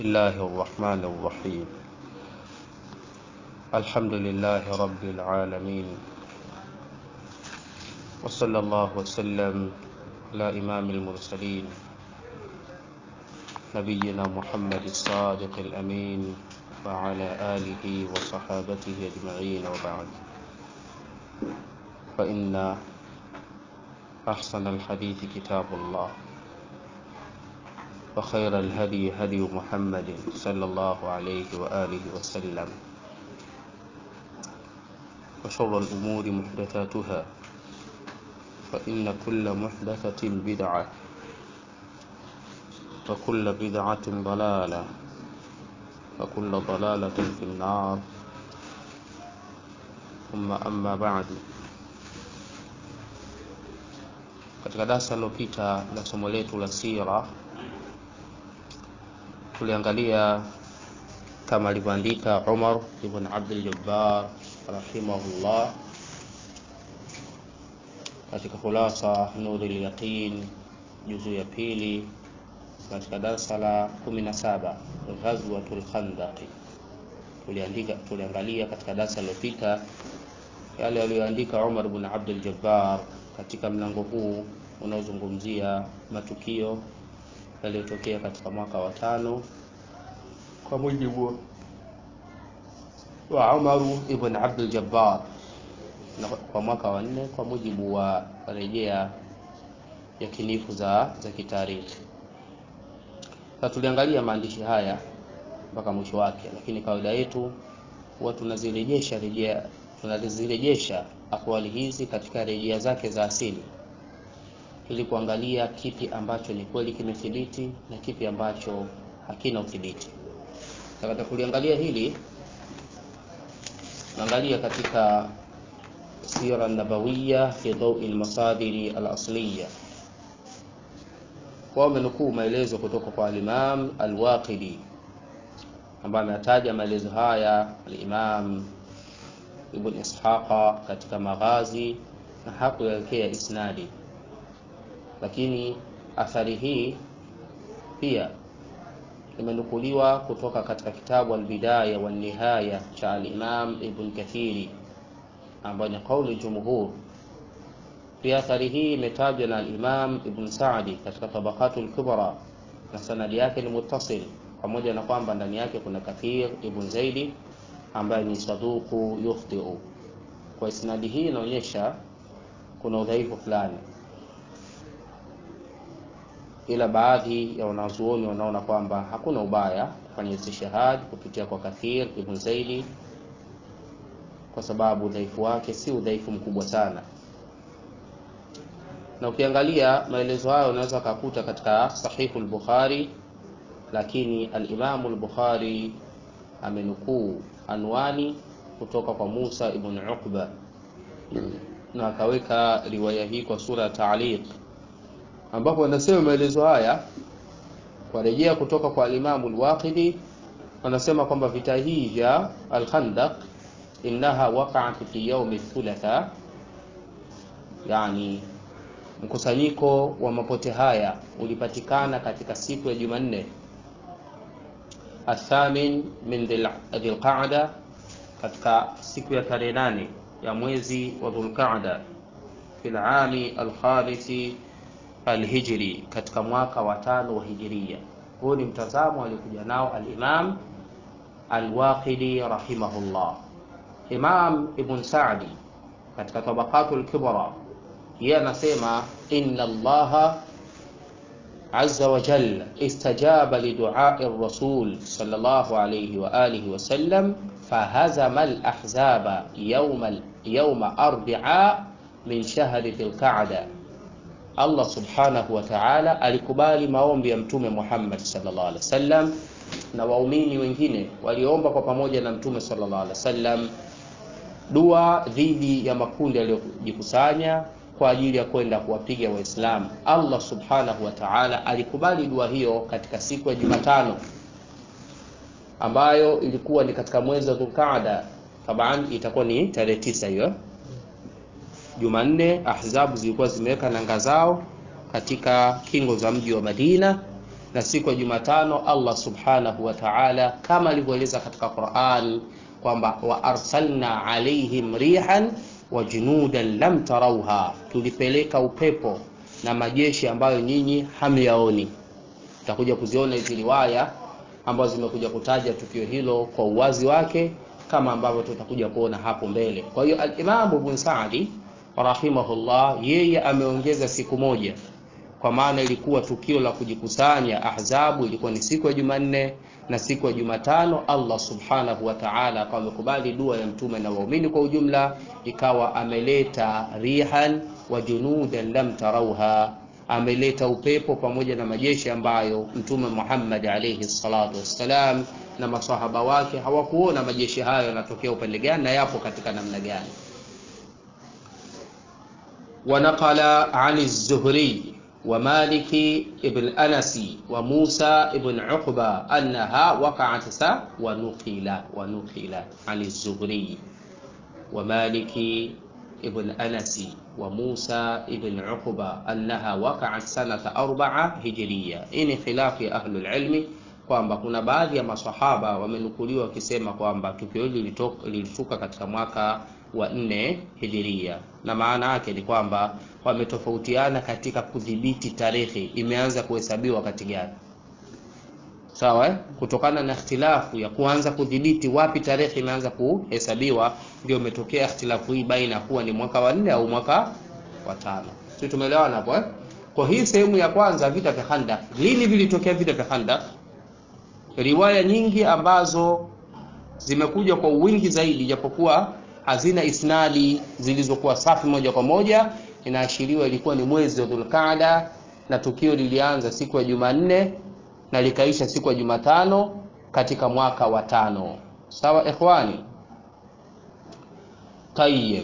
الله الرحمن الرحيم الحمد لله رب العالمين وصلى الله وسلم على إمام المرسلين نبينا محمد الصادق الأمين وعلى آله وصحابته أجمعين وبعد فإن أحسن الحديث كتاب الله وخير الهدي هدي محمد صلى الله عليه وآله وسلم وشر الأمور محدثاتها فإن كل محدثة بدعة وكل بدعة ضلالة وكل ضلالة في النار ثم أما بعد katika darasa lilopita la somo letu la sira tuliangalia kama alivyoandika Umar ibn Abdul Jabbar rahimahullah katika khulasa Nurul Yaqin juzu ya pili katika darasa la 17 Ghazwatul Khandaq tuliandika tuliangalia katika darasa lilopita yale aliyoandika Umar ibn Abdul Jabbar katika mlango huu unaozungumzia matukio yaliyotokea katika mwaka wa tano kwa mujibu wa Umaru ibn Abdul Jabbar na kwa mwaka wa nne kwa mujibu wa rejea ya kinifu za za kitarikhi. Sasa tuliangalia maandishi haya mpaka mwisho wake, lakini kawaida yetu huwa tunazirejesha rejea tunazirejesha akwali hizi katika rejea zake za asili ili kuangalia kipi ambacho ni kweli kimethibiti na kipi ambacho hakina uthibiti. Katika kuliangalia hili naangalia katika sira nabawiya fi dawi almasadiri alasliya wao wamenukuu maelezo kutoka kwa alimam alwaqidi ambaye ametaja maelezo haya alimam ibn ishaqa katika maghazi na hakuelekea isnadi lakini athari hii pia imenukuliwa kutoka katika kitabu Albidaya wa Nihaya cha Al-Imam Ibn Kathiri ambayo ni kauli jumhur. Pia athari hii imetajwa na Al-Imam Ibn Saadi katika Tabaqatul Kubra na sanadi yake ni muttasil, pamoja na kwamba ndani yake kuna Kathir Ibn Zaidi ambaye ni saduku yukhtiu. Kwa isnadi hii inaonyesha kuna udhaifu fulani ila baadhi ya wanazuoni wanaona kwamba hakuna ubaya kufanya istishhad kupitia kwa Kathir ibn Zaidi kwa sababu udhaifu wake si udhaifu mkubwa sana, na ukiangalia maelezo hayo unaweza kukuta katika Sahihu al-Bukhari, lakini al-Imamu al-Bukhari amenukuu anwani kutoka kwa Musa ibn Uqba na akaweka riwaya hii kwa sura ya taaliq ambapo wanasema maelezo haya warejea kutoka kwa alimamu al-Waqidi wanasema kwamba vita hii vya al-Khandaq innaha waqa'at fi yawmi thulatha, yani mkusanyiko wa mapote haya ulipatikana katika siku ya Jumanne athamin min dhilqa'da, katika siku ya tarehe nane ya mwezi wa Dhulqa'da fil ami al-khamisi alhijri katika mwaka wa tano wa hijiria. Huu ni mtazamo aliokuja nao al-Imam al-Waqidi rahimahullah. Imam Ibn Sa'di katika Tabaqatul Kubra yeye anasema inna Allaha azza wa jalla istajaba liduai rasul sallallahu alayhi wa alihi wa sallam fahazama al-ahzaba yawma yawma arbi'a min shahri dhil-qa'da Allah subhanahu wa ta'ala alikubali maombi ya Mtume Muhammad sallallahu alaihi wasallam na waumini wengine waliomba kwa pamoja na Mtume sallallahu alaihi wasallam dua dhidi ya makundi yaliyojikusanya kwa ajili ya kwenda kuwapiga Waislamu. Allah subhanahu wa ta'ala alikubali dua hiyo katika siku ya Jumatano ambayo ilikuwa ni katika mwezi wa Dhulqaada, taban itakuwa ni tarehe tisa hiyo Jumanne ahzabu zilikuwa zimeweka nanga zao katika kingo za mji wa Madina na siku ya Jumatano Allah subhanahu wa ta'ala kama alivyoeleza katika Qur'an kwamba wa arsalna alaihim rihan wa junudan lam tarauha, tulipeleka upepo na majeshi ambayo nyinyi hamyaoni. Tutakuja kuziona hizi riwaya ambazo zimekuja kutaja tukio hilo kwa uwazi wake kama ambavyo tutakuja kuona hapo mbele. Kwa hiyo al-Imam Ibn Sa'di rahimahullah yeye ameongeza siku moja kwa maana ilikuwa tukio la kujikusanya ahzabu ilikuwa ni siku ya Jumanne na siku ya Jumatano Allah subhanahu wa ta'ala akawa amekubali dua ya mtume na waumini kwa ujumla, ikawa ameleta rihan wa junudan lam tarauha, ameleta upepo pamoja na majeshi ambayo mtume Muhammad alayhi salatu wassalam na masahaba wake hawakuona majeshi hayo yanatokea upande gani na yapo katika namna gani. ونقل عن الزهري ومالك ابن أنس وموسى ابن عقبة أنها وقعت سا ونقل ونقل عن الزهري ومالك ابن أنس وموسى ابن عقبة أنها وقعت سنة أربعة هجرية إن خلاف أهل العلم kwamba kuna baadhi ya masahaba wamenukuliwa wakisema kwamba tukio hili lilitoka katika mwaka wa nne hijiria, na maana yake ni kwamba wametofautiana katika kudhibiti tarehe imeanza kuhesabiwa wakati gani. Sawa eh? Kutokana na ikhtilafu ya kuanza kudhibiti wapi tarehe imeanza kuhesabiwa, ndio umetokea ikhtilafu hii baina kuwa ni mwaka wa nne au mwaka wa tano. Sisi tumeelewana hapo eh? Kwa hii sehemu ya kwanza, vita vya Khandaq, lini vilitokea vita vya Khandaq? Riwaya nyingi ambazo zimekuja kwa wingi zaidi, japokuwa hazina isnadi zilizokuwa safi moja kwa moja, inaashiriwa ilikuwa ni mwezi wa Dhulqaada na tukio lilianza siku ya Jumanne na likaisha siku ya Jumatano katika mwaka wa tano. Sawa ikhwani? Tayyib.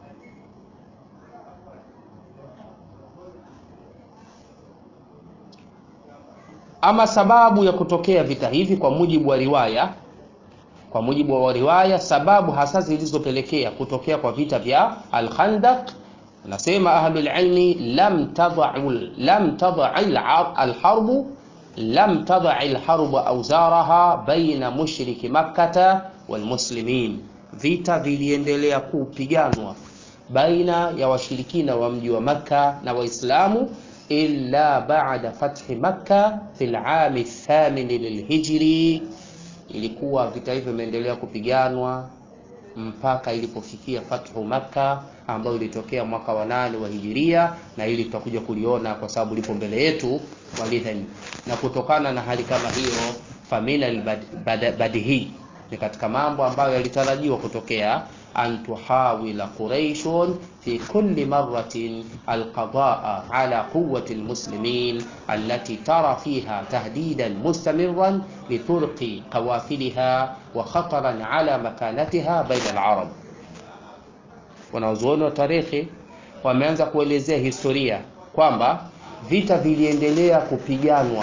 Ama sababu ya kutokea vita hivi kwa mujibu wa riwaya kwa mujibu wa riwaya, sababu hasa zilizopelekea kutokea kwa vita vya Al-Khandaq, nasema ahlul ilmi, lam tadau lam tadai alharbu lam tadai alharbu auzaraha baina mushriki makkata walmuslimin, vita viliendelea kupiganwa baina ya washirikina wa mji wa Makka na Waislamu illa ba'da fathi Makka fil ami thamin lilhijri ilikuwa vita hivyo imeendelea kupiganwa mpaka ilipofikia fathu Makka ambayo ilitokea mwaka wa nane wa hijiria, na hili tutakuja kuliona kwa sababu lipo mbele yetu walidhani. Na kutokana na hali kama hiyo, famina albadihi ni katika mambo ambayo yalitarajiwa kutokea, an tuhawila quraishun fi kulli marratin alqadaa ala quwwati almuslimin allati tara fiha tahdidan mustamiran liturqi qawafiliha wa khataran ala makanatiha baina alarab. Wanazuoni wa tarehe wameanza kuelezea historia kwamba vita viliendelea kupiganwa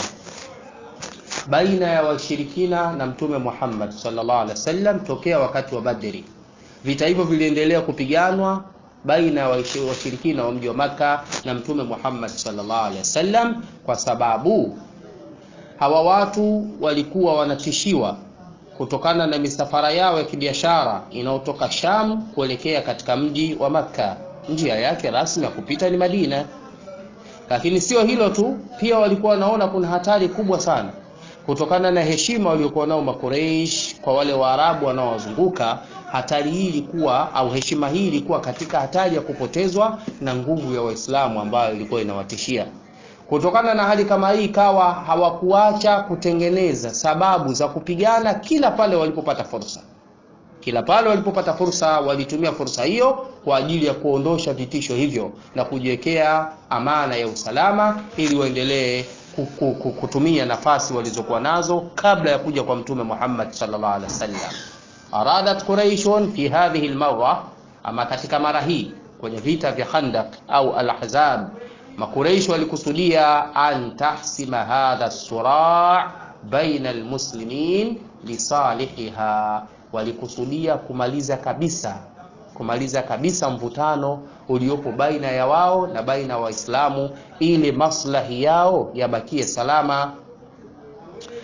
baina ya washirikina na Mtume Muhammad sallallahu alaihi wasallam tokea wakati wa Badri. Vita hivyo viliendelea kupiganwa baina ya washirikina wa mji wa Maka na Mtume Muhammad sallallahu alaihi wasallam, kwa sababu hawa watu walikuwa wanatishiwa kutokana na misafara yao ya kibiashara inayotoka Sham kuelekea katika mji wa Makka. Njia yake rasmi ya kupita ni Madina, lakini sio hilo tu, pia walikuwa wanaona kuna hatari kubwa sana kutokana na heshima waliokuwa nao Makureish kwa wale Waarabu wanaowazunguka. Hatari hii ilikuwa au heshima hii ilikuwa katika hatari ya kupotezwa na nguvu ya Waislamu ambayo ilikuwa inawatishia. Kutokana na hali kama hii, ikawa hawakuacha kutengeneza sababu za kupigana kila pale walipopata fursa. Kila pale walipopata fursa, walitumia fursa hiyo kwa ajili ya kuondosha vitisho hivyo na kujiwekea amana ya usalama ili waendelee kutumia nafasi walizokuwa nazo kabla ya kuja kwa Mtume Muhammad sallallahu alaihi wasallam. Aradat Quraishun fi hadhihi almarra, ama katika mara hii kwenye vita vya Khandaq au al-Ahzab, Makuraish walikusudia an tahsima hadha sura baina almuslimin lisalihiha, walikusudia kumaliza kabisa kumaliza kabisa mvutano uliopo baina ya wao na baina ya Waislamu ili maslahi yao yabakie salama.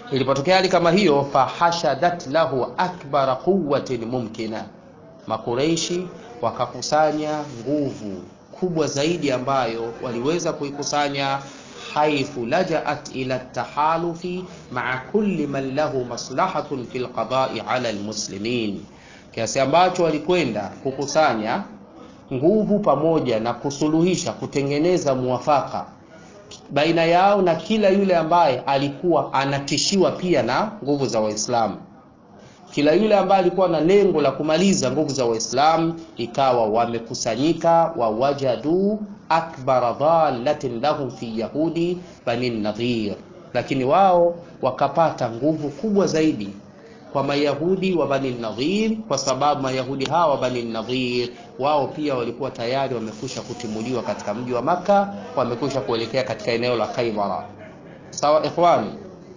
ilipotokea hali kama hiyo fahashadat lahu akbara quwwatin mumkina makureishi wakakusanya nguvu kubwa zaidi ambayo waliweza kuikusanya haithu lajaat ila tahalufi maa kulli man lahu maslahatun fi lqadai ala almuslimin kiasi ambacho walikwenda kukusanya nguvu pamoja na kusuluhisha kutengeneza muwafaka baina yao na kila yule ambaye alikuwa anatishiwa pia na nguvu za waislamu kila yule ambaye alikuwa na lengo la kumaliza nguvu za waislamu ikawa wamekusanyika wawajadu akbara dhalatin lahum fi yahudi bani nadhir lakini wao wakapata nguvu kubwa zaidi kwa mayahudi wa bani nadhir kwa sababu mayahudi hawa bani nadhir wao pia walikuwa tayari wamekusha kutimuliwa katika mji wa maka wamekusha kuelekea katika eneo la khaibara sawa ikhwani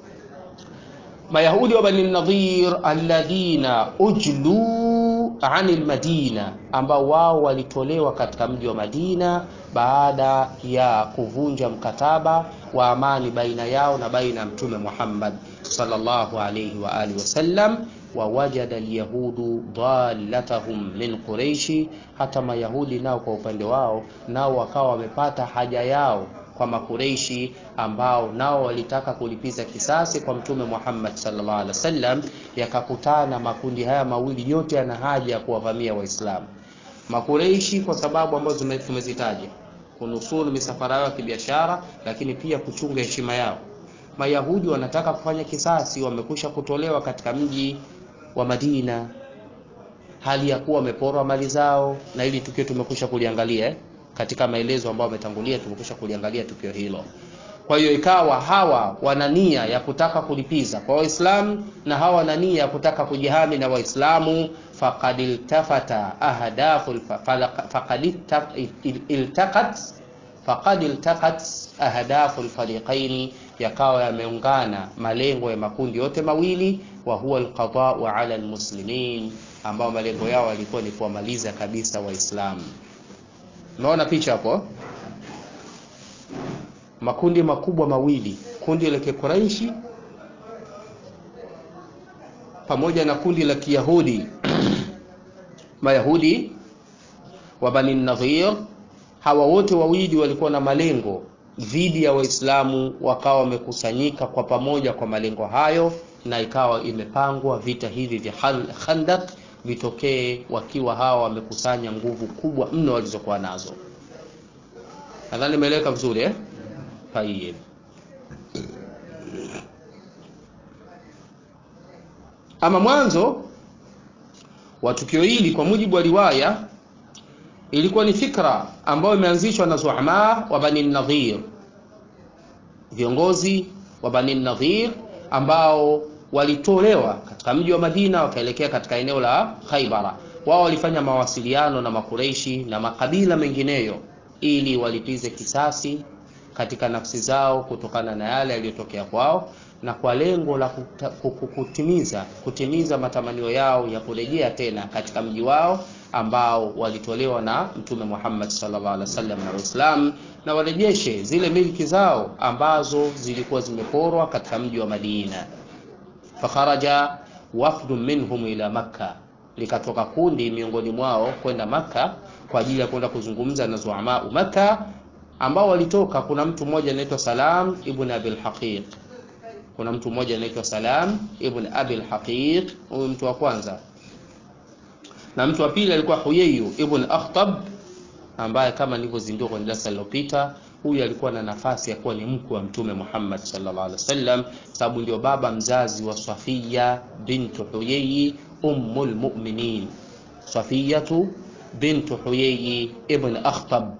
mayahudi wa bani nadhir alladhina ujlu ani lmadina ambao wao walitolewa katika mji wa madina baada ya kuvunja mkataba wa amani baina yao na baina ya mtume muhammad sallallahu alayhi wa alihi wasallam wawajada alyahudu dhalatahum min quraishi hata mayahudi nao kwa upande wao nao wakawa wamepata haja yao kwa makureishi ambao nao walitaka kulipiza kisasi kwa mtume Muhammad sallallahu alaihi wasallam yakakutana makundi haya mawili yote yana haja ya kuwavamia waislamu makureishi kwa sababu ambazo tumezitaja kunusuru misafara yao ya kibiashara lakini pia kuchunga heshima yao mayahudi wanataka kufanya kisasi wamekusha kutolewa katika mji wa madina hali ya kuwa wameporwa mali zao na ili tukio tumekusha kuliangalia eh? katika maelezo ambayo ametangulia tumekusha kuliangalia tukio hilo kwa hiyo ikawa hawa wana nia ya kutaka kulipiza kwa waislamu na hawa wana nia ya kutaka kujihami na waislamu faqad iltafata ahdafu faqad iltaqat faqad iltaqat ahdafu alfariqaini yakawa yameungana malengo ya makundi yote mawili wa huwa alqada'u ala almuslimin ambao malengo yao yalikuwa ni kuwamaliza kabisa waislamu unaona picha hapo makundi makubwa mawili kundi la kikuraishi pamoja na kundi la kiyahudi mayahudi wa bani nadhir hawa wote wawili walikuwa na malengo dhidi ya waislamu wakawa wamekusanyika kwa pamoja kwa malengo hayo na ikawa imepangwa vita hivi vya khandak vitokee wakiwa hawa wamekusanya nguvu kubwa mno walizokuwa nazo nadhani imeeleweka vizuri eh? tayib ama mwanzo wa tukio hili kwa mujibu wa riwaya ilikuwa ni fikra ambayo imeanzishwa na zuama wa bani nadhir viongozi wa bani nadhir ambao walitolewa katika mji wa madina wakaelekea katika eneo la khaibara wao walifanya mawasiliano na makureishi na makabila mengineyo ili walipize kisasi katika nafsi zao kutokana na yale yaliyotokea kwao na kwa lengo la kuta, kutimiza kutimiza matamanio yao ya kurejea tena katika mji wao ambao walitolewa na mtume Muhammad sallallahu alaihi wasallam na Waislamu na warejeshe zile milki zao ambazo zilikuwa zimeporwa katika mji wa Madina. Fakharaja wafdu minhum ila Makka, likatoka kundi miongoni mwao kwenda Makka kwa ajili ya kwenda kuzungumza na zuama Makka ambao walitoka. Kuna mtu mmoja anaitwa Salam ibn Abil Haqiq, kuna mtu mmoja anaitwa Salam ibn Abil Haqiq, huyu mtu wa kwanza na mtu wa pili alikuwa Huyayu ibn Akhtab ambaye kama nilivyozindua kwenye darasa lililopita, huyu alikuwa na nafasi ya kuwa ni mkwe wa Mtume Muhammad sallallahu alaihi wasallam, sababu ndio baba mzazi wa Safiya bintu Huyayi ummul mu'minin, Safiyatu bintu Huyayi ibn Akhtab.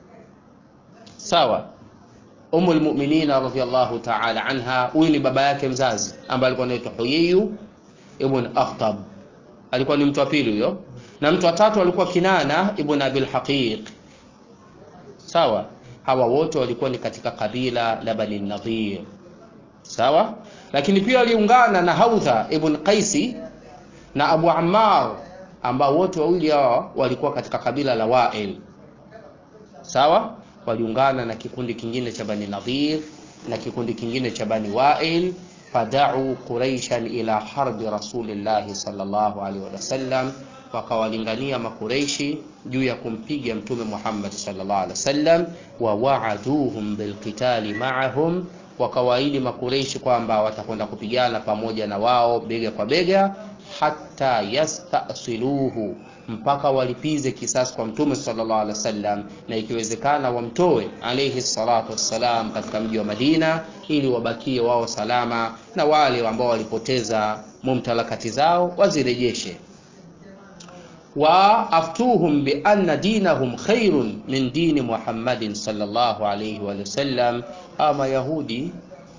Sawa, ummul mu'minin radhiyallahu ta'ala anha, huyu ni baba yake mzazi ambaye alikuwa anaitwa Huyayu ibn Akhtab alikuwa ni mtu wa pili huyo na mtu wa tatu alikuwa Kinana ibn Abil Haqiq sawa hawa wote walikuwa ni katika kabila la Bani Nadhir sawa lakini pia waliungana na Haudha ibn Qaisi na Abu Ammar ambao wote wawili hao walikuwa katika kabila la Wa'il sawa waliungana na kikundi kingine cha Bani Nadhir na kikundi kingine cha Bani Wa'il fadau quraishan ila harbi rasulillahi sallallahu alaihi wasallam, wakawalingania makureishi juu ya kumpiga mtume Muhammad sallallahu alaihi wasallam. Wa waaduhum bilqitali ma'ahum, wakawaahidi makureishi kwamba watakwenda kupigana pamoja na wao bega kwa bega, hatta yastasiluhu, mpaka walipize kisasi kwa mtume sallallahu alaihi wasallam, na ikiwezekana wamtoe alayhi salatu wassalam katika mji wa Madina, ili wabakie wao salama, na wale ambao walipoteza mumtalakati zao wazirejeshe wa aftuhum bi anna dinahum khairun min dini Muhammadin sallallahu alayhi wa sallam. Ama Yahudi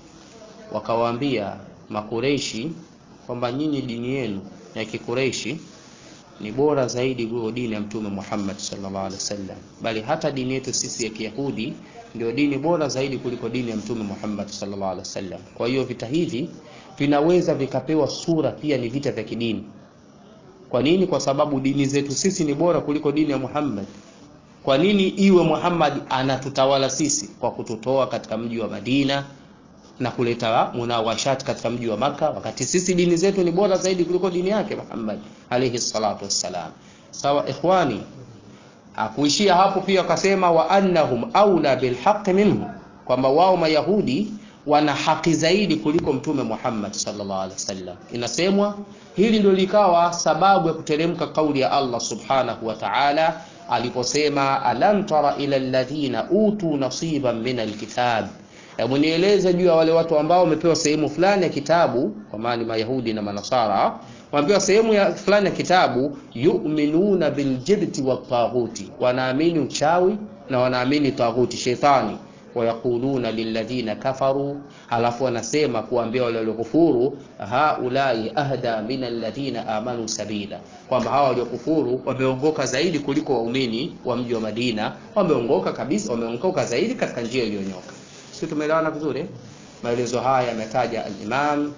wakawaambia Makureishi kwamba nyinyi dini yenu ya Kikureishi ni bora zaidi kuliko dini ya Mtume Muhammad sallallahu alaihi wasallam, bali hata dini yetu sisi ya Kiyahudi ndio dini bora zaidi kuliko dini ya Mtume Muhammad sallallahu alaihi wasallam. Kwa hiyo vita hivi vinaweza vikapewa sura pia ni vita vya kidini. Kwa nini? Kwa sababu dini zetu sisi ni bora kuliko dini ya Muhammad. Kwa nini iwe Muhammad anatutawala sisi kwa kututoa katika mji wa Madina na kuleta munawashat katika mji wa Maka, wakati sisi dini zetu ni bora zaidi kuliko dini yake Muhammad alayhi salatu wassalam. Sawa ikhwani, akuishia hapo pia akasema, wa annahum aula bilhaqi minhu, kwamba wao Mayahudi wana haki zaidi kuliko mtume Muhammad sallallahu alaihi wasallam. Inasemwa hili ndio likawa sababu ya kuteremka kauli ya Allah subhanahu wa ta'ala aliposema, alam tara ila alladhina utu nasiban min alkitab, hebu nieleze juu ya wale watu ambao wamepewa sehemu fulani ya kitabu, kwa maana Mayahudi na Manasara wamepewa sehemu ya fulani ya kitabu, yu'minuna biljibti wattaghuti, wanaamini uchawi na wanaamini taghuti, shetani wayaquluna lilladhina kafaru, halafu wanasema kuambia wale waliokufuru, haulai ahda min alladhina amanu sabila, kwamba hawa waliokufuru wameongoka zaidi kuliko waumini wa mji wa Madina, wameongoka kabisa, wameongoka zaidi katika njia iliyonyoka. Sisi tumeelewana vizuri. Maelezo haya yametaja al-Imam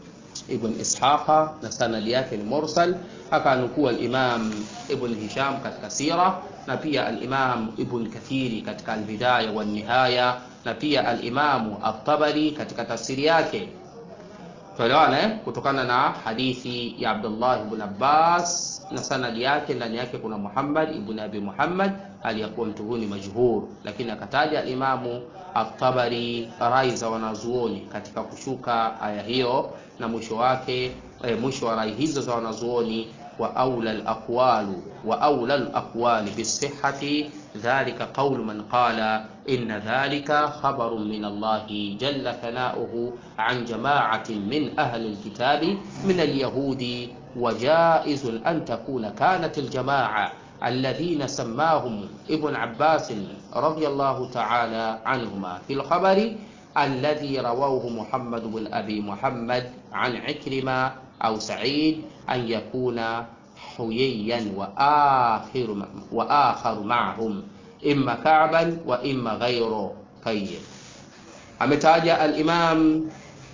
Ibn Ishaqa na sanadi yake ni mursal, akanukua al-Imam Ibn Hisham katika sira na pia al-Imam Ibn Kathiri katika al-Bidaya wa Nihaya na pia al-Imam At-Tabari katika tafsiri yake. Tuelewana eh? Kutokana na hadithi ya Abdullah ibn Abbas na sanadi yake, ndani yake kuna Muhammad ibn Abi Muhammad aliyakuwa mtu huyu ni majhur, lakini akataja al-Imamu At-Tabari rai za wanazuoni katika kushuka aya hiyo na mwisho wake eh, mwisho wa rai hizo za wanazuoni wa aula al-aqwalu wa aula al-aqwali bisihhati dhalika qawlu man qala inna dhalika khabarun min Allah jalla thanauhu an jama'atin min ahli al-kitabi min al-yahudi wa jaizun an takuna kanat al-jama'a الذين سماهم ابن عباس رضي الله تعالى عنهما في الخبر الذي رواه محمد بن أبي محمد عن عكرمة أو سعيد أن يكون حييا وآخر, وآخر معهم إما كعبا وإما غيره طيب أمتاج الإمام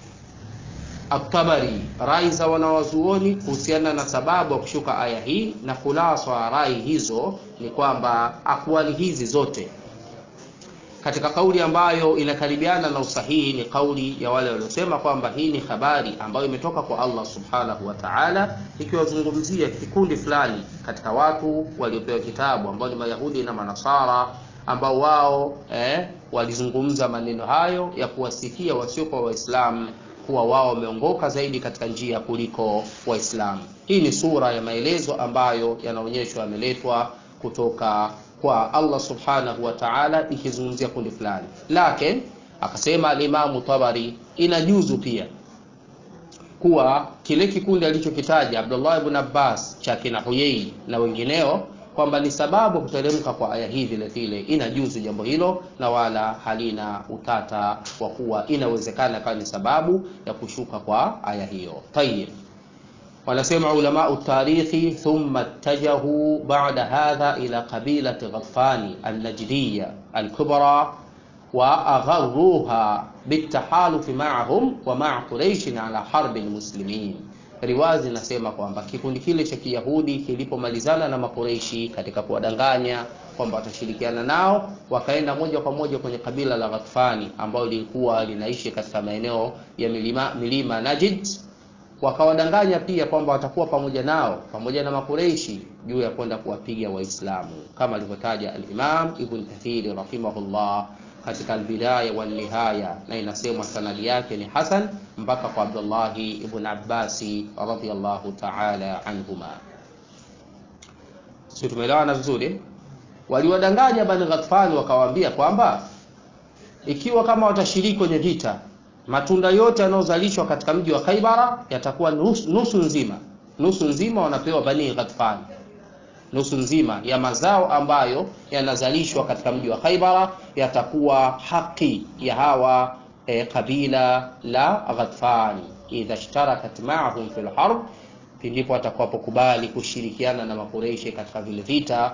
At-Tabari rai za wanawazuoni kuhusiana na sababu ya kushuka aya hii, na khulasa wa rai hizo ni kwamba akwali hizi zote katika kauli ambayo inakaribiana na usahihi ni kauli ya wale waliosema kwamba hii ni habari ambayo imetoka kwa Allah subhanahu wa ta'ala, ikiwazungumzia kikundi fulani katika watu waliopewa kitabu ambao ni Mayahudi na Manasara ambao wao eh, walizungumza maneno hayo ya kuwasikia wasiokuwa Waislamu kuwa wao wameongoka zaidi katika njia kuliko Waislamu. Hii ni sura ya maelezo ambayo yanaonyeshwa yameletwa kutoka kwa Allah subhanahu wa ta'ala, ikizungumzia kundi fulani. Lakini akasema alimamu Tabari, inajuzu pia kuwa kile kikundi alichokitaja Abdullah ibn Abbas cha kina Huyai na wengineo kwamba ni sababu kuteremka kwa aya hii vile vile inajuzu jambo hilo, na wala halina utata wa kuwa inawezekana kama ni sababu ya kushuka kwa aya hiyo. Tayib, wanasema ulama tarikhi, thumma ittajahu ba'da hadha ila qabilati Ghaffani al-Najdiyya al-kubra wa agharruha bitahalufi ma'ahum wa ma'a Quraish ala harbi al-muslimin riwaya zinasema kwamba kikundi kile cha Kiyahudi kilipomalizana na Makureishi katika kuwadanganya kwamba watashirikiana nao, wakaenda moja kwa moja kwenye kabila la Ghatfani ambalo lilikuwa linaishi katika maeneo ya milima, milima Najd, wakawadanganya pia kwamba watakuwa pamoja nao pamoja na Makureishi juu ya kwenda kuwapiga Waislamu kama alivyotaja al-Imam Ibn Kathir rahimahullah katika albidaya wal nihaya, na inasemwa sanadi yake ni hasan mpaka kwa Abdullahi ibn Abbasi radhiyallahu ta'ala anhuma. Sio, tumeelewana vizuri? Waliwadanganya Bani Ghatfani wakawaambia kwamba ikiwa kama watashiriki kwenye vita, matunda yote yanayozalishwa katika mji wa Khaibara yatakuwa nusu, nusu nzima nusu nzima wanapewa Bani Ghatfani nusu nzima ya mazao ambayo yanazalishwa katika mji wa Khaibara yatakuwa haki ya hawa e, kabila la Ghatfani, idha ishtarakat ma'ahum fil harb, pindipo atakapokubali kushirikiana na Makureishi katika vile vita.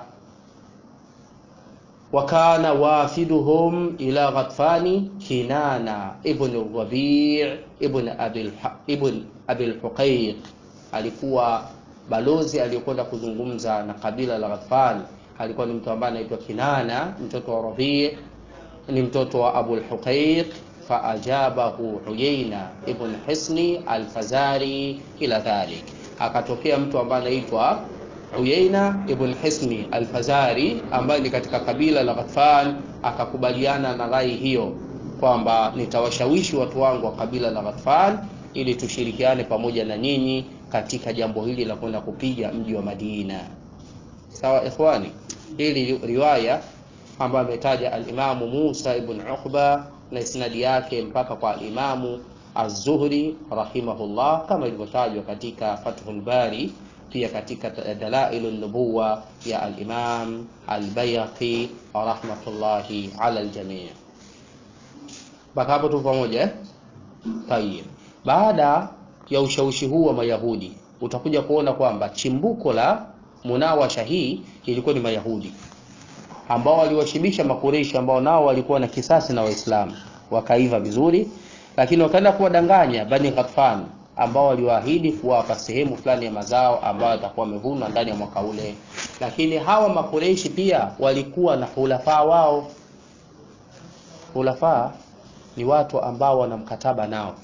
Wakana wafiduhum ila Ghatfani Kinana ibn Rabi' ibn Abil ibn Abil Huqayq, alikuwa balozi aliyokwenda kuzungumza na kabila la Ghatfan alikuwa ni mtu ambaye anaitwa Kinana, mtoto wa Rabi, ni mtoto wa Abu al-Huqayq. Faajabahu Uyayna ibn Hisni al-Fazari ila dhalik, akatokea mtu ambaye anaitwa Uyayna ibn Hisni al-Fazari ambaye ni katika kabila la Ghatfan, akakubaliana na rai hiyo kwamba nitawashawishi watu wangu wa kabila la Ghatfan ili tushirikiane pamoja na nyinyi katika jambo hili la kwenda kupiga mji wa Madina. Sawa ikhwani, hili riwaya ambayo ametaja al-Imamu Musa ibn Uqba na isnadi yake mpaka kwa al-Imamu Az-Zuhri rahimahullah, kama ilivyotajwa katika Fathul Bari, pia katika Dalailun Nubuwa ya al-Imam al-Bayhaqi rahmatullahi ala al-jami'. Mpaka hapo tu pamoja eh? Tayeb. Baada ya ushawishi huu wa Mayahudi utakuja kuona kwamba chimbuko la munawasha hii ilikuwa ni Mayahudi ambao waliwashibisha Makureishi ambao nao walikuwa na kisasi na Waislamu wakaiva vizuri, lakini wakaenda kuwadanganya Bani Ghatfan ambao waliwaahidi kuwapa sehemu fulani ya mazao ambayo yatakuwa wamevunwa ndani ya mwaka ule. Lakini hawa Makureishi pia walikuwa na hulafaa wao. Hulafaa ni watu ambao wana mkataba nao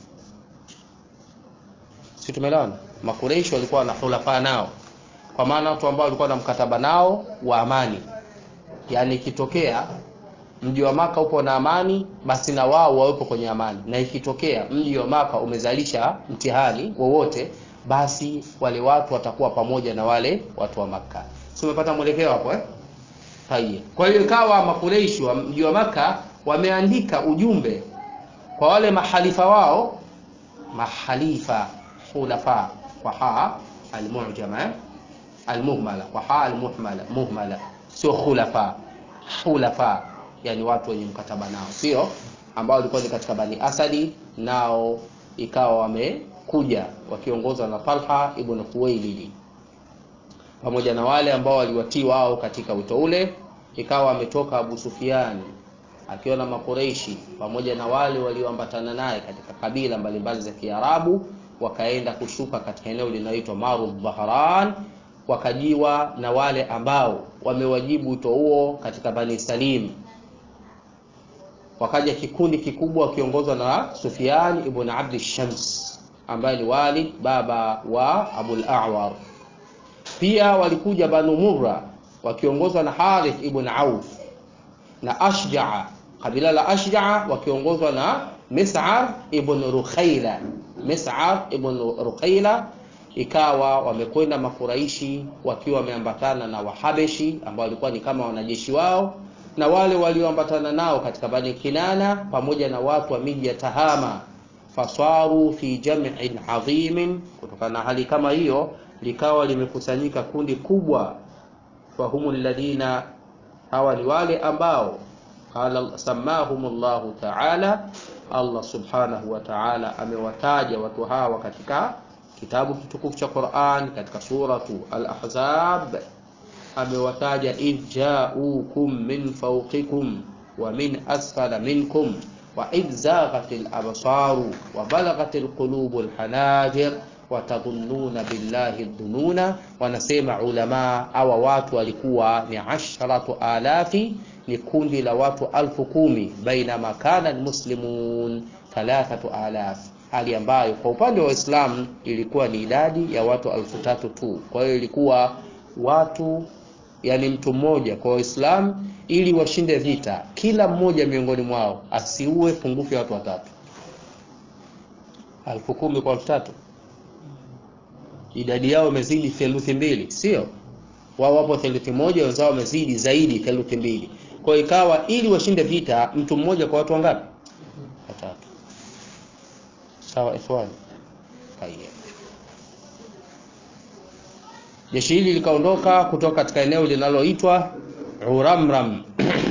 si tumeelewana? Makureishi walikuwa na hulafa nao, kwa maana watu ambao walikuwa na mkataba nao wa amani, yaani ikitokea mji wa Maka upo na amani, basi na wao wawepo kwenye amani, na ikitokea mji wa Maka umezalisha mtihani wowote, basi wale watu watakuwa pamoja na wale watu wa Maka. Si umepata mwelekeo hapo eh? Haya, kwa hiyo ikawa Makureishi wa mji wa Maka wameandika ujumbe kwa wale mahalifa wao, mahalifa khulafa kwa ha almu'jama almuhmala kwa ha almuhmala muhmala, sio khulafa. Khulafa yani watu wenye mkataba nao, sio ambao walikuwa ni katika Bani Asadi, nao ikawa wamekuja wakiongozwa na Talha ibn Khuwailid pamoja na wale ambao waliwatii wao katika wito ule. Ikawa ametoka Abu Sufyan akiwa na Makureishi pamoja na wale walioambatana naye katika kabila mbalimbali za Kiarabu wakaenda kushuka katika eneo linaloitwa Marud Bahran, wakajiwa na wale ambao wamewajibu wito huo katika Bani Salim. Wakaja kikundi kikubwa wakiongozwa na Sufyan ibn Abd Shams ambaye ni walid baba wa Abul A'war. Pia walikuja Banu Murra wakiongozwa na Harith ibn Auf na Ashja'a, kabila la Ashja'a wakiongozwa na Mis'ar ibn Rukhaila. Mis'ar ibn Rukhaila ikawa wamekwenda Makuraishi wakiwa wameambatana na Wahabeshi ambao walikuwa ni kama wanajeshi wao na wale walioambatana nao katika Bani Kinana pamoja na watu wa miji ya Tahama, fasaru fi jam'in adhimin. Kutokana na hali kama hiyo, likawa limekusanyika kundi kubwa, fahumu alladhina, hawa ni wale ambao qala samahumullahu ta'ala, Allah subhanahu wa ta'ala amewataja watu hawa katika kitabu kitukufu cha Qur'an katika suratu Al-Ahzab amewataja idh ja'ukum min fawqikum wa min asfala minkum wa idh zaghatil absaru wa balaghatil qulubul hanajir watadhunnuna billahi dhununa, wanasema ulama hawa watu walikuwa ni asharatu alafi, ni kundi la watu alfu kumi, bainama kana almuslimun thalathatu alaf, hali ambayo kwa upande wa Waislamu ilikuwa ni idadi ya watu alfu tatu tu. Kwa hiyo ilikuwa watu yani mtu mmoja kwa Waislamu ili washinde vita, kila mmoja miongoni mwao asiue pungufu ya watu watatu. Alfu kumi kwa elfu tatu idadi yao imezidi theluthi mbili, sio wao wapo theluthi moja, wenzao wamezidi zaidi theluthi mbili. Kwa hiyo ikawa ili washinde vita, mtu mmoja kwa watu wangapi? Watatu. Sawa ikhwani, tayeb. Jeshi hili likaondoka kutoka katika eneo linaloitwa Uramram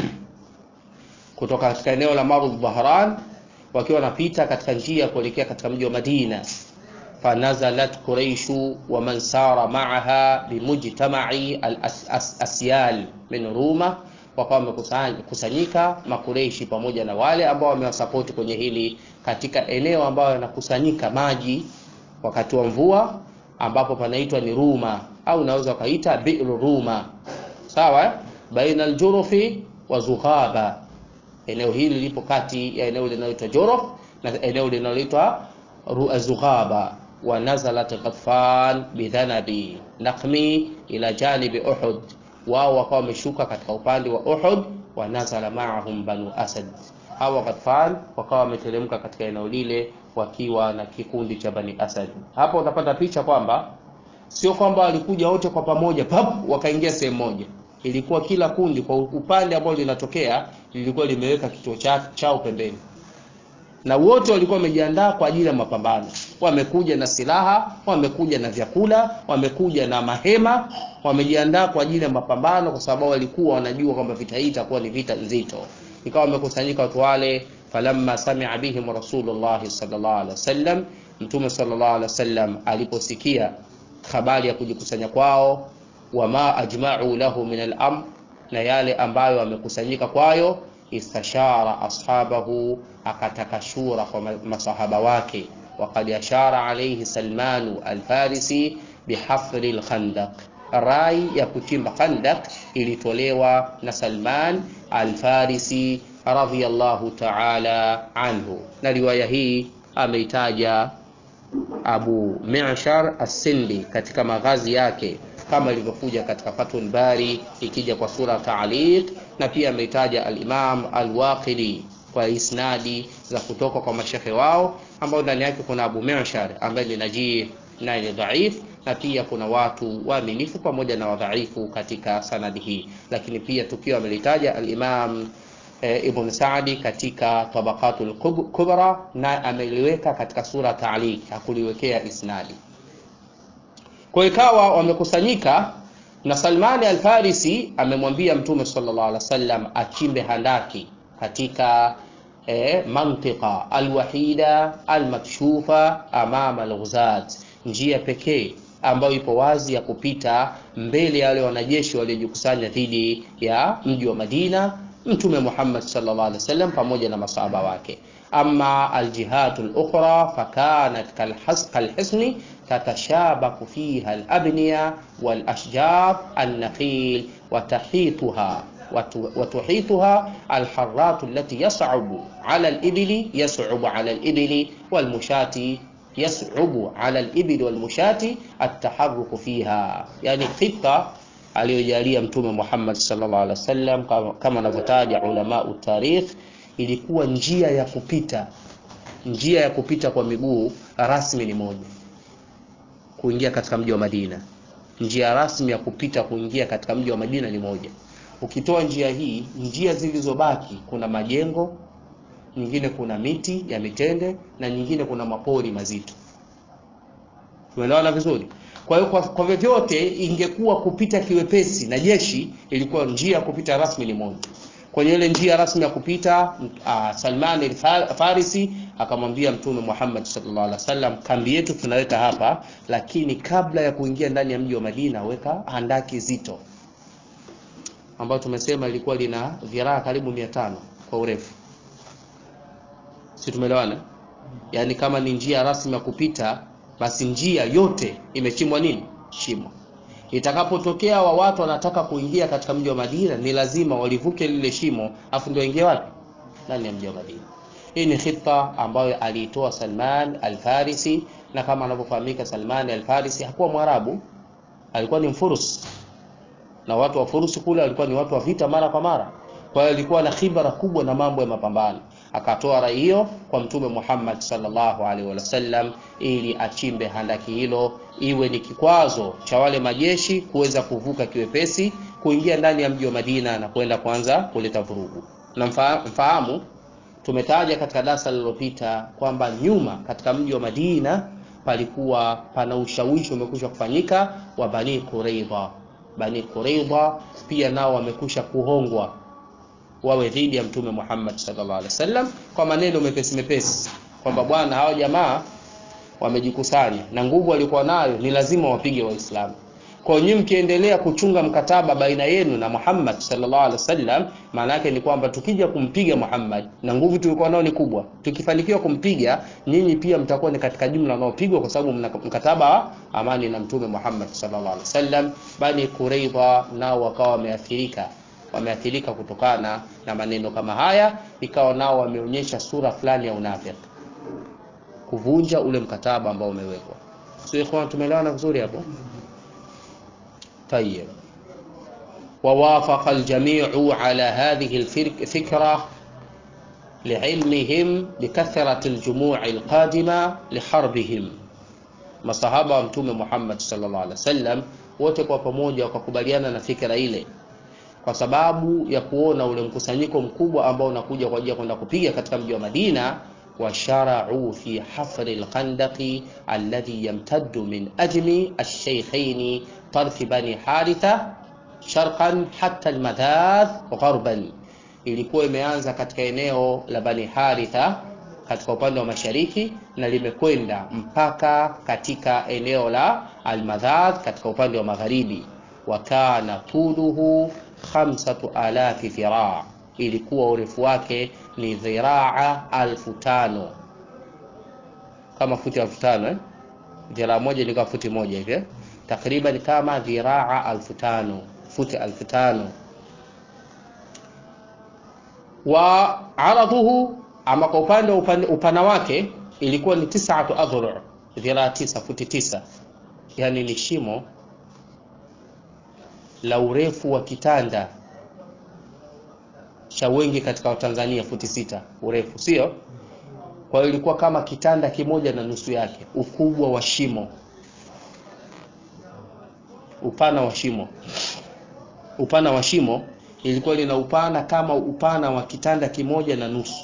kutoka katika eneo la Marud Bahran, wakiwa wanapita katika njia kuelekea katika mji wa Madina. Fanazalat Quraishu wa man sara ma'aha bimujtama'i al-asyal min Ruma, wakawa wamekusanyika Makureishi pamoja na wale ambao wamewasapoti kwenye hili katika eneo ambayo yanakusanyika maji wakati wa mvua ambapo panaitwa ni Ruma au unaweza ukaita bi'ru Ruma, sawa, baina aljurufi wa Zughaba. Eneo hili lipo kati ya eneo linaloitwa Juruf na eneo linaloitwa Zughaba. Wa nazalat Ghatfan bidhanabi naqmi ila janibi Uhud, wao wakawa wameshuka katika upande wa Uhud. Wa nazala ma'ahum banu Asad, hawa Ghatfan wakawa wameteremka katika eneo lile wakiwa na kikundi cha Bani Asad. Hapo utapata picha kwamba sio kwamba walikuja wote kwa pamoja pap wakaingia sehemu moja. Ilikuwa kila kundi kwa upande ambao linatokea lilikuwa limeweka kituo chao pembeni, na wote walikuwa wamejiandaa kwa ajili ya mapambano. Wamekuja na silaha, wamekuja na vyakula, wamekuja na mahema, wamejiandaa kwa ajili ya mapambano, kwa sababu walikuwa wanajua kwamba vita hii itakuwa ni vita nzito. Ikawa wamekusanyika watu wale falamma samia bihim Rasulullah sallallahu alaihi wasallam, Mtume sallallahu alaihi wasallam aliposikia habari ya kujikusanya kwao, wama ajma'u lahu min al-amr, na yale ambayo wamekusanyika kwayo, istashara ashabahu, akataka shura kwa masahaba wake. Waqad ashara alayhi Salmanu al-Farisi bihafri al-khandaq, rai ya kuchimba khandaq ilitolewa na Salman al-Farisi radhiyallahu ta'ala anhu, na riwaya hii ameitaja Abu Mi'shar as-Sindi katika maghazi yake kama ilivyokuja katika Fathul Bari ikija kwa sura taaliq, na pia ameitaja al-Imam al-Waqidi kwa isnadi za kutoka kwa mashekhe wao ambao ndani yake kuna Abu Mi'shar ambaye ni najih na ni dhaif, na pia kuna watu waaminifu pamoja na wadhaifu katika sanadi hii, lakini pia tukiwa amelitaja al-Imam E, Ibn Saadi katika Tabaqatul Kubra na ameliweka katika sura Taaliq, hakuliwekea isnadi. Kwa ikawa wamekusanyika na Salmani Al-Farisi amemwambia Mtume sallallahu alaihi wasallam achimbe handaki katika e, mantiqa alwahida almakshufa amama alghuzat, njia pekee ambayo ipo wazi ya kupita mbele ya wale wanajeshi waliojikusanya dhidi ya mji wa Madina Mtume Muhammad sallallahu alaihi wasallam pamoja na masahaba wake. Amma aljihatu al-ukhra fakanat kalhisni tatashabaku fiha al-abniya wal-ashjar an-nakhil watahituha watuhituha al-harrat allati yas'abu ala al-ibli yas'abu ala al-ibli wal-mushati yas'abu ala al-ibli wal-mushati at-taharruku fiha, yani khita aliyojalia Mtume Muhammad sallallahu alaihi wasallam kama anavyotaja ulama utarikh, ilikuwa njia ya kupita, njia ya kupita kwa miguu rasmi ni moja, kuingia katika mji wa Madina. Njia rasmi ya kupita kuingia katika mji wa Madina ni moja. Ukitoa njia hii, njia zilizobaki kuna majengo, nyingine kuna miti ya mitende na nyingine kuna mapori mazito. Tumeelewana vizuri? Kwa hiyo kwa, kwa vyovyote ingekuwa kupita kiwepesi na jeshi, ilikuwa njia ya kupita rasmi ni moja. Kwenye ile njia rasmi ya kupita uh, Salman al-Farisi akamwambia Mtume Muhammad sallallahu alaihi wasallam, kambi yetu tunaweka hapa, lakini kabla ya kuingia ndani ya mji wa Madina weka handaki zito, ambayo tumesema ilikuwa lina dhiraa karibu 500 kwa urefu, si tumeelewana? Yaani kama ni njia rasmi ya kupita basi njia yote imechimbwa nini shimo itakapotokea wa watu wanataka kuingia katika mji wa Madina ni lazima walivuke lile shimo afu ndio waingie wapi ndani ya mji wa Madina hii ni khita ambayo aliitoa Salman al-Farisi na kama anavyofahamika Salman al-Farisi hakuwa Mwarabu alikuwa ni Mfurus na watu wa Furusi kule walikuwa ni watu wa vita mara kwa mara kwa hiyo alikuwa na khibra kubwa na mambo ya mapambano akatoa rai hiyo kwa mtume Muhammad sallallahu alaihi wasallam ili achimbe handaki hilo iwe ni kikwazo cha wale majeshi kuweza kuvuka kiwepesi kuingia ndani ya mji wa Madina na kwenda kwanza kuleta vurugu na mfahamu tumetaja katika darasa lililopita kwamba nyuma katika mji wa Madina palikuwa pana ushawishi umekwisha kufanyika wa Bani Quraidha Bani Quraidha pia nao wamekwisha kuhongwa wawe dhidi ya mtume Muhammad sallallahu alaihi wasallam kwa maneno mepesi mepesi kwamba bwana hao jamaa wamejikusanya na nguvu walikuwa nayo ni lazima wapige waislamu kwa hiyo nyinyi mkiendelea kuchunga mkataba baina yenu na Muhammad sallallahu alaihi wasallam maana yake ni kwamba tukija kumpiga Muhammad na nguvu tulikuwa nao ni kubwa tukifanikiwa kumpiga nyinyi pia mtakuwa ni katika jumla wanaopigwa kwa sababu mna mkataba wa amani na mtume Muhammad sallallahu alaihi wasallam bali Quraidha nao wakawa wameathirika wameathirika kutokana na maneno kama haya ikawa nao wameonyesha sura fulani ya unafiki kuvunja ule mkataba ambao umewekwa sio ikhwan tumeelewana vizuri hapo طيب ووافق الجميع على هذه الفكرة لعلمهم بكثرة الجموع القادمة لحربهم masahaba wa mtume Muhammad sallallahu alaihi wasallam wote kwa pamoja wakakubaliana na fikra ile kwa sababu ya kuona ule mkusanyiko mkubwa ambao unakuja kwa ajili ya kwenda kupiga katika mji wa Madina washarau fi hafri alkhandaqi alladhi yamtaddu min ajmi alshaykhaini طرف بني حارثة sharqan hatta almadhadh gharban ilikuwa imeanza katika eneo la Bani Haritha katika upande wa mashariki na limekwenda mpaka katika eneo la Almadhad katika upande wa magharibi wa kana tuluhu khamsatu alafi dhiraa ilikuwa urefu wake ni dhiraa alfu tano kama futi elfu tano eh? dhiraa moja ni kama futi moja hivi eh? takriban kama dhiraa alfu tano futi alfu tano wa aradhuhu ama kwa upande wa upande upana wake ilikuwa ni tisatu adhuru dhiraa tisa futi tisa yani ni shimo la urefu wa kitanda cha wengi katika Watanzania futi sita urefu sio kwa hiyo ilikuwa kama kitanda kimoja na nusu yake ukubwa wa shimo upana wa shimo upana wa shimo ilikuwa lina upana kama upana wa kitanda kimoja na nusu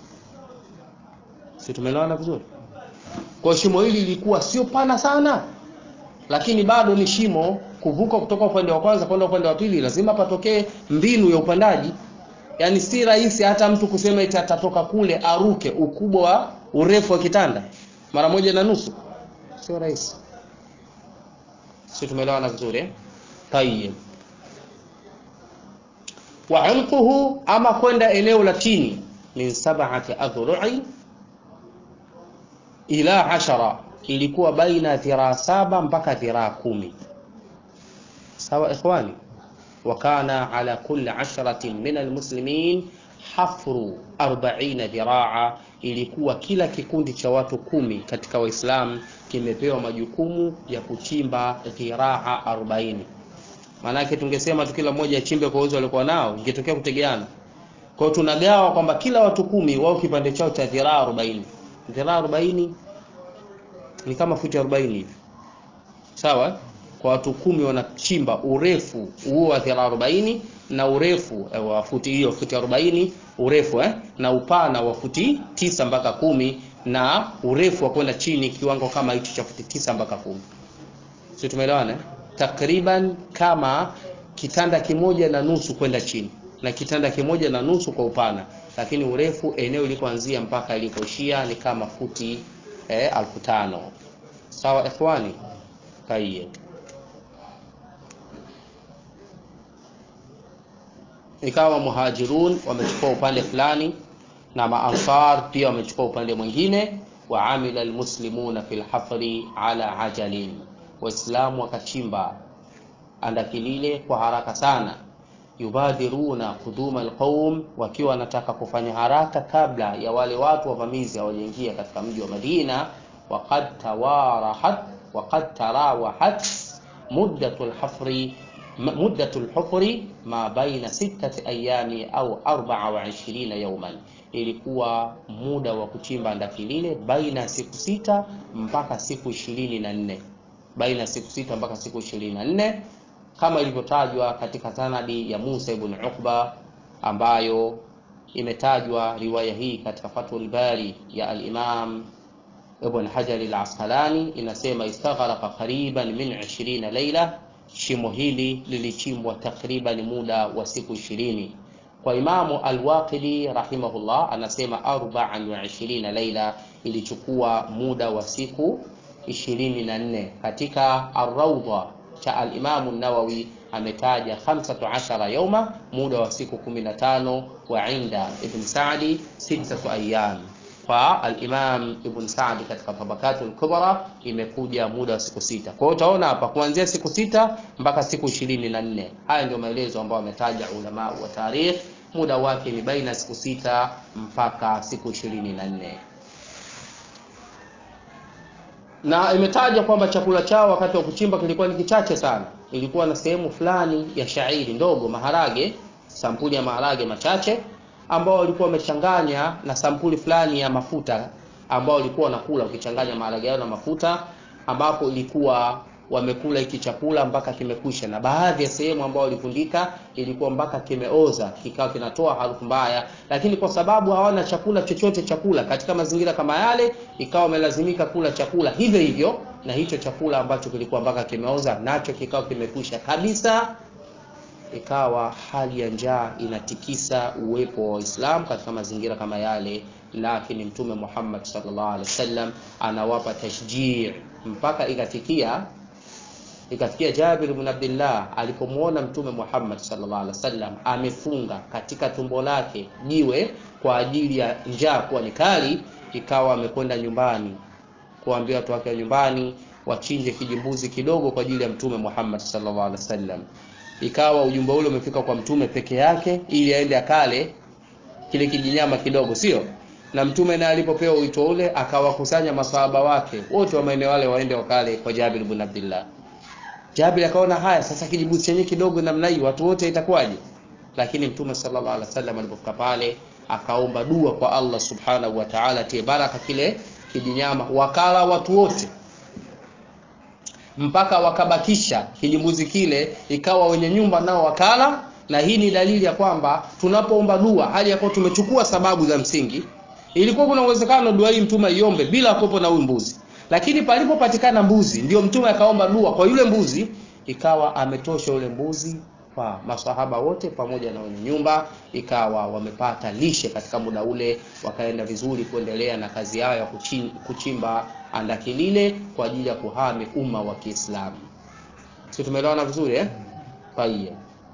si tumeelewana vizuri kwa shimo hili lilikuwa sio pana sana lakini bado ni shimo kuvuka kutoka upande wa kwanza kwenda upande wa pili lazima patokee mbinu ya upandaji yaani si rahisi hata mtu kusema eti atatoka kule aruke ukubwa wa urefu wa kitanda mara moja na nusu sio rahisi si tumeelewana vizuri eh? tayeb wa umquhu ama kwenda eneo la chini min sab'ati adhru'i ila ashara ilikuwa baina dhiraa saba mpaka dhiraa kumi sawa ikhwani وكان على كل عشرة من المسلمين حفر أربعين ذراعا ilikuwa kila kikundi cha watu kumi katika waislamu kimepewa majukumu ya kuchimba dhiraa 40 maanake tungesema tu kila mmoja achimbe kwa uwezo walikuwa nao ingetokea kutegeana kwa hiyo tunagawa kwamba kila watu kumi wao kipande chao cha dhiraa 40 dhiraa 40 ni kama futi 40 hivi sawa kwa watu kumi wanachimba urefu huo wa dhiraa 40 na urefu eh, wa futi hiyo futi 40 urefu eh, na upana wa futi tisa mpaka kumi na urefu wa kwenda chini kiwango kama hicho cha futi tisa mpaka kumi sio tumeelewana eh? takriban kama kitanda kimoja na nusu kwenda chini na kitanda kimoja na nusu kwa upana lakini urefu eneo ilipoanzia mpaka ilipoishia ni kama futi eh, alfu tano sawa ikhwani tayyib ikawa muhajirun wamechukua upande fulani na maansar pia wamechukua upande mwingine wa amila almuslimuna fil hafri ala ajalin, Waislamu wakachimba andaki lile kwa haraka sana. Yubadiruna quduma alqaum, wakiwa wanataka kufanya haraka kabla ya wale watu wavamizi hawajaingia katika mji wa Madina. Waqad tawarahat waqad tarawahat muddatu alhafri muddatu alhufri ma baina sittati ayami au arbaa wa ishirina yawman, ilikuwa muda wa kuchimba andaki lile baina ya siku sita mpaka siku ishirini na nne baina ya siku sita mpaka siku ishirini na nne kama ilivyotajwa katika sanadi ya Musa ibn Uqba ambayo imetajwa riwaya hii katika Fathul Bari ya al-Imam Ibn Hajar al-Asqalani, inasema istaghraqa qariban min 20 laila, shimo hili lilichimbwa takriban muda wa siku ishirini. Kwa Imamu Al-Waqidi rahimahullah anasema arba'an wa 20 laila, ilichukua muda wa siku ishirini na nne. Katika Ar-Rawda cha al-Imamu Nawawi ametaja 15 yauma, muda wa siku 15, wa inda Ibn Sa'di sittatu ayyam. Kwa al-Imam Ibn Sa'di katika Tabakatul Kubra imekuja muda wa siku sita. Kwa hiyo utaona hapa kuanzia siku sita mpaka siku ishirini na nne. Haya ndio maelezo ambayo wametaja ulama wa tarikh, muda wake ni baina siku sita mpaka siku ishirini na nne na imetajwa kwamba chakula chao wakati wa kuchimba kilikuwa ni kichache sana. Ilikuwa na sehemu fulani ya shairi ndogo, maharage, sampuli ya maharage machache, ambao walikuwa wamechanganya na sampuli fulani ya mafuta, ambao walikuwa wanakula ukichanganya maharage yao na mafuta, ambapo ilikuwa wamekula hiki chakula mpaka kimekwisha, na baadhi ya sehemu ambao walifundika ilikuwa mpaka kimeoza, kikawa kinatoa harufu mbaya, lakini kwa sababu hawana chakula chochote chakula katika mazingira kama yale, ikawa wamelazimika kula chakula hivyo hivyo, na hicho chakula ambacho kilikuwa mpaka kimeoza nacho kikawa kimekwisha kabisa. Ikawa hali ya njaa inatikisa uwepo wa Waislamu katika mazingira kama yale, lakini Mtume Muhammad sallallahu alaihi wasallam anawapa tashjii mpaka ikafikia ikafikia Jabir ibn Abdullah alipomwona Mtume Muhammad sallallahu alaihi wasallam amefunga katika tumbo lake jiwe kwa ajili ya njaa kuwa ni kali, ikawa amekwenda nyumbani kuambia watu wake wa nyumbani wachinje kijimbuzi kidogo kwa ajili ya Mtume Muhammad sallallahu alaihi wasallam. Ikawa ujumbe ule umefika kwa mtume peke yake, ili aende akale kile kijinyama kidogo, sio na mtume naye alipopewa wito ule akawakusanya masahaba wake wote wa maeneo wale waende wakale kwa Jabir ibn Abdullah. Jabir akaona haya sasa, kijibuzi chenye kidogo namna hii watu wote itakuwaje? Lakini mtume sallallahu alaihi wasallam alipofika pale akaomba dua kwa Allah subhanahu wa ta'ala, tie baraka kile kijinyama, wakala watu wote mpaka wakabakisha kijimbuzi kile, ikawa wenye nyumba nao wakala. Na hii ni dalili ya kwamba tunapoomba dua hali ya kuwa tumechukua sababu za msingi. Ilikuwa kuna uwezekano dua hii mtume aiombe bila kuwepo na huyu mbuzi lakini palipopatikana mbuzi ndio mtume akaomba dua kwa yule mbuzi, ikawa ametosha yule mbuzi kwa masahaba wote pamoja na wenye nyumba, ikawa wamepata lishe katika muda ule, wakaenda vizuri kuendelea na kazi yao ya kuchimba andaki lile kwa ajili ya kuhami umma wa Kiislamu. Si tumeelewana vizuri eh? Tayeb.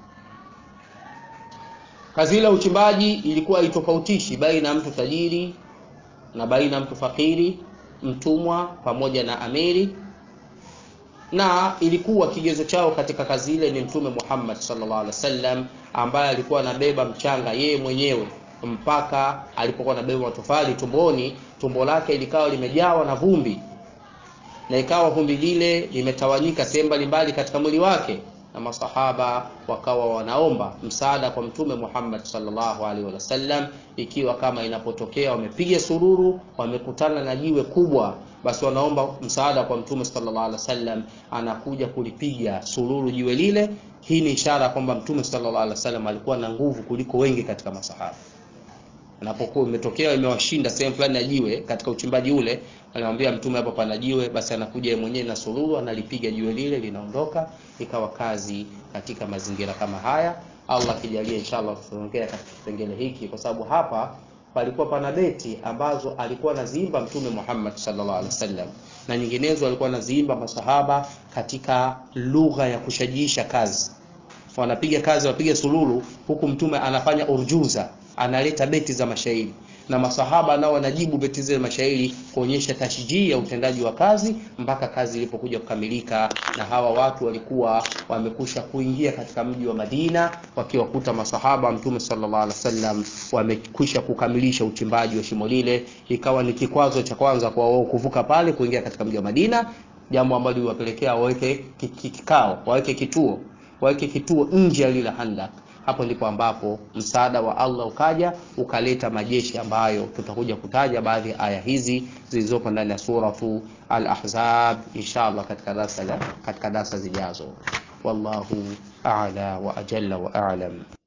Kazi ile uchimbaji ilikuwa itofautishi baina ya mtu tajiri na baina ya mtu fakiri mtumwa pamoja na amiri, na ilikuwa kigezo chao katika kazi ile ni Mtume Muhammad sallallahu alaihi wasallam, ambaye alikuwa anabeba mchanga yeye mwenyewe mpaka alipokuwa anabeba matofali tumboni, tumbo lake likawa limejawa na vumbi, na ikawa vumbi lile limetawanyika sehemu mbalimbali katika mwili wake, na masahaba wakawa wanaomba msaada kwa Mtume Muhammad sallallahu alaihi wasallam, ikiwa kama inapotokea wamepiga sururu, wamekutana na jiwe kubwa, basi wanaomba msaada kwa Mtume sallallahu alaihi wasallam, anakuja kulipiga sururu jiwe lile. Hii ni ishara kwamba Mtume sallallahu alaihi wasallam alikuwa na nguvu kuliko wengi katika masahaba. Anapokuwa imetokea imewashinda sehemu fulani ya jiwe katika uchimbaji ule, anamwambia Mtume, hapo pana jiwe, basi anakuja yeye mwenyewe na sururu, analipiga jiwe lile, linaondoka. Ikawa kazi katika mazingira kama haya. Allah kijalia, inshallah tutaongea katika kipengele hiki, kwa sababu hapa palikuwa pana beti ambazo alikuwa anaziimba Mtume Muhammad sallallahu alaihi wasallam na nyinginezo alikuwa anaziimba masahaba katika lugha ya kushajiisha kazi. Wanapiga kazi, wanapiga sululu, huku Mtume anafanya urjuza analeta beti za mashairi. na masahaba nao wanajibu beti zile mashairi kuonyesha tashjii ya utendaji wa kazi mpaka kazi ilipokuja kukamilika na hawa watu walikuwa wamekusha kuingia katika mji wa Madina wakiwakuta masahaba mtume sallallahu alaihi wasallam wamekwisha kukamilisha uchimbaji wa shimo lile ikawa ni kikwazo cha kwanza kwa wao kuvuka pale kuingia katika mji wa Madina jambo ambalo liwapelekea waweke kikao waweke kituo waweke kituo nje ya lile handak hapo ndipo ambapo msaada wa Allah ukaja ukaleta majeshi ambayo tutakuja kutaja baadhi ya aya hizi zilizopo ndani ya suratu al-Ahzab inshallah katika darasa katika darasa zijazo wallahu a'la wa ajalla wa a'lam